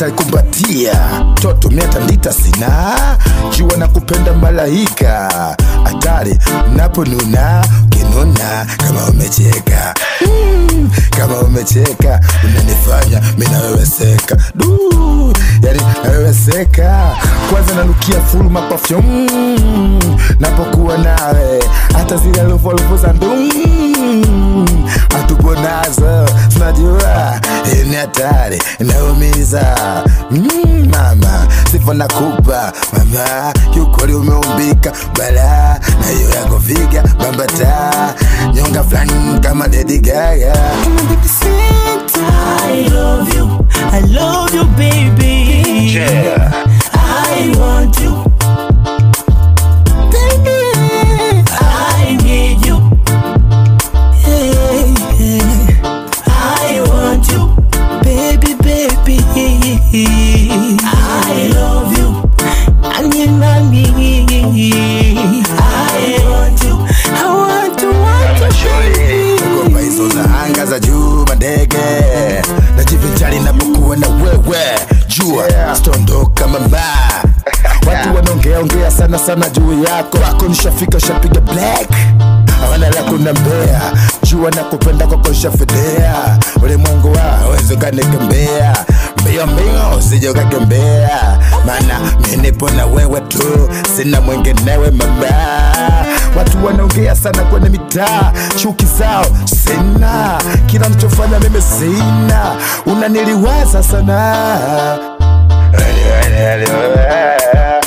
nitaikumbatia toto miatandita sina jua na kupenda malaika hatari naponuna kinuna kama umecheka mm, kama umecheka unanifanya minaweweseka du yani naweweseka kwanza nanukia fuluma perfume napokuwa nawe hata zile luvoluvu za ndum hatupo nazo tunajua hii ni hatari inaumiza mm, mama sifa nakupa mama kiukweli umeumbika bala na hiyo yako viga bambata nyonga fulani kama Lady Gaga I love you, I love you, baby. yeah. I want you, baby. I need you, yeah, yeah. I want you, baby, baby. I love you, Annie, Nani. I want you, I want you, want you, baby. Kugopa hizo za anga za juu mandege najivinjari napokuwa na wewe jua stondoka mama watu wanaongea ongea sana sana juu yako wako nishafika shapiga black hawana la kunambea jua na kupenda kwako nshafedea ulimwengu wa wezi ukanikembea mbio mbio usije ukakembea maana mi nipo na wewe tu sina mwenginewe mama watu wanaongea sana kwenye mitaa chuki zao sina kila nachofanya mimi sina unaniliwaza sana